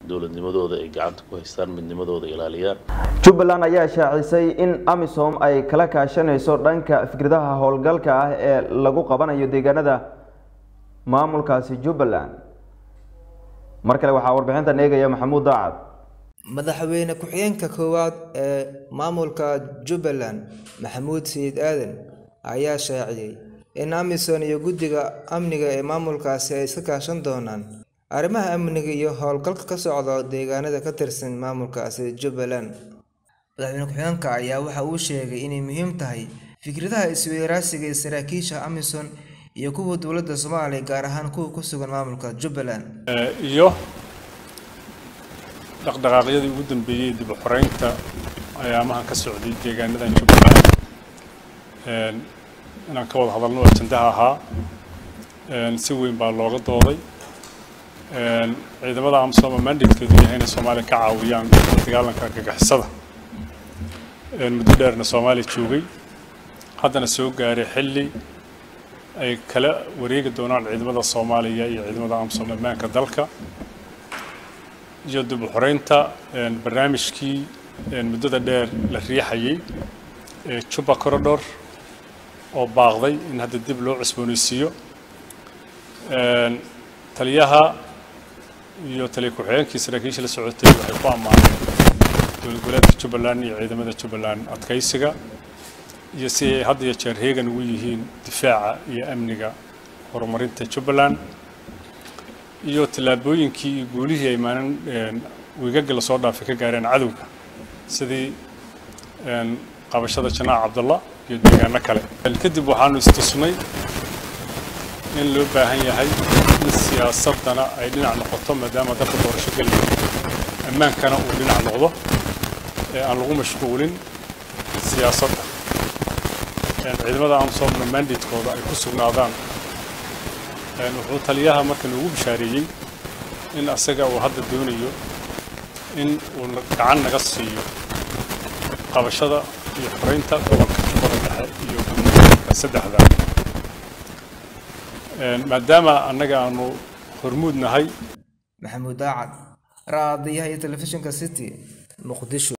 dowladnimadooda ay gacanta ku haystaan midnimadooda ilaaliyaan jubbaland ayaa shaacisay in amisom ay kala kaashanayso dhanka fikradaha howlgalka ah ee lagu qabanayo deegaanada maamulkaasi jubbaland mar kale waxaa warbixintan eegaya maxamuud daacad madaxweyne ku-xigeenka koowaad ee maamulka jubbaland maxamuud sayid aadan ayaa shaaciyey in amisom iyo guddiga amniga ee maamulkaasi ay iska kaashan doonaan arrimaha amniga iyo howlgalka ka socda deegaanada ka tirsan maamulkaasi jubbaland madaxweyne ku-xigeenka ayaa waxa uu sheegay inay muhiim tahay fikradaha isweydaarsiga ee saraakiisha amisom iyo kuwa dowladda soomaaliya gaar ahaan kuwa ku sugan maamulka jubbaland iyo dhaqdhaqaaqyadii ugu dambeeyey dib u xoreynta ayaamahan ka socday deegaanadan jubbaland inaan ka wada hadalno ajandaha ahaa si weyn baa looga dooday ciidamada amsoma mandatekeedu yahay inay soomaaliya ka caawiyaan dagaalanka argagixisada muddo dheerna soomaaliya joogay haddana soo gaaray xilli ay kala wareegi doonaan ciidamada soomaaliya iyo ciidamada amsom ammaanka dalka iyo dib u xoreynta barnaamijkii muddada dheer la riixayay ee juba corridor oo baaqday in hadda dib loo cusboonaysiiyo taliyaha iyo taliya ku-xigeenkii saraakiisha la socotay waxay ku ammaaneen dowlad goboleedka jubbaland iyo ciidamada jubbaland adkaysiga iyo si ay had iyo jeer heegan ugu yihiin difaaca iyo amniga horumarinta jubbaland iyo tallaabooyinkii iyo guulihii ay maalin wiigagga lasoo dhaafay ka gaareen cadowga sidii qabashada janaac cabdullah iyo deegaano kale kadib waxaanu istusnay in loo baahan yahay in siyaasadana ay dhinac noqoto maadaama dalka doorasho gelaya ammaankana uu dhinac noqdo ee aan lagu mashquulin siyaasadda ciidamada amsomna mandatekooda ay ku sugnaadaan wuxuu taliyaha marka noogu bishaareeyey in asaga uu hadda doonayo in uu gacan naga siiyo qabashada iyo xoreynta gobolka jubbada dhexe iyo gudmooyinka saddexda maadaama annaga aanu hormuud nahay maxamuud daacad raadiyaha iyo telefishinka city muqdisho